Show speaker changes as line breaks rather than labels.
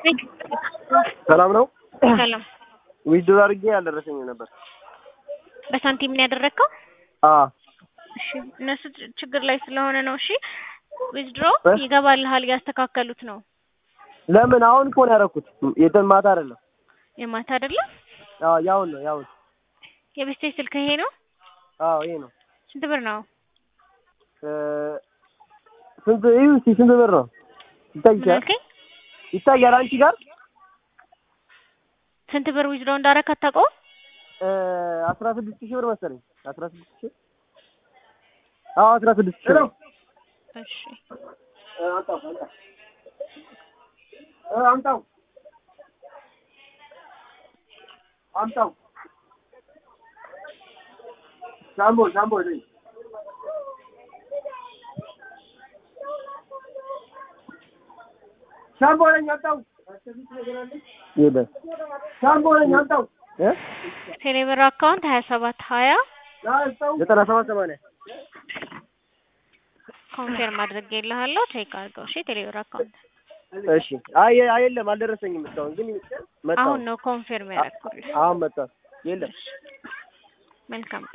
ሰላም ነው።
ሰላም።
ዊዝድሮ አድርጌ አልደረሰኝም ነበር።
በሳንቲም ነው ያደረግከው?
አዎ
እሺ፣ እነሱ ች- ችግር ላይ ስለሆነ ነው። እሺ፣ ዊዝድሮ
እ?
ይገባልሃል፣ እያስተካከሉት ነው።
ለምን አሁን እኮ ነው ያደረኩት። የትን ማታ አይደለም።
የማታ አይደለም።
አዎ ያውን ነው ያውን።
የቤስቴ ስልክ ይሄ ነው።
አዎ ይሄ ነው።
ስንት ብር ነው?
እ፣ ስንት እዩ እስኪ ስንት ብር ነው
ምን
ይታያል?
አልከኝ?
ይታያል አንቺ ጋር
ስንት ብር ዊዝድሮ እንዳደረክ አታውቀውም?
እ፣ አስራ ስድስት ሺህ ብር መሰለኝ። አስራ ስድስት ሺህ አዎ አስራ ስድስት ሺህ ብር።
እሺ፣
እ፣ አምጣው አምጣው እ፣ አምጣው አምጣው ሻምቦ ሻምቦ ነኝ ሻምቦ ነኝ አምጣው የለም ሻምቦ ነኝ አምጣው እ
ቴሌብር አካውንት ሀያ ሰባት ሀያ
ዘጠና ሰባት ሰማንያ
ኮንፌርም አድርጌልሃለሁ። ቼክ አድርገው። እሺ፣ ቴሌብር አካውንት
እሺ አይ አይ የለም አልደረሰኝም እስካሁን ግን መጣ
አሁን ነው ኮንፌርም ያደረኩልህ።
አሁን መጣ የለም
መልካም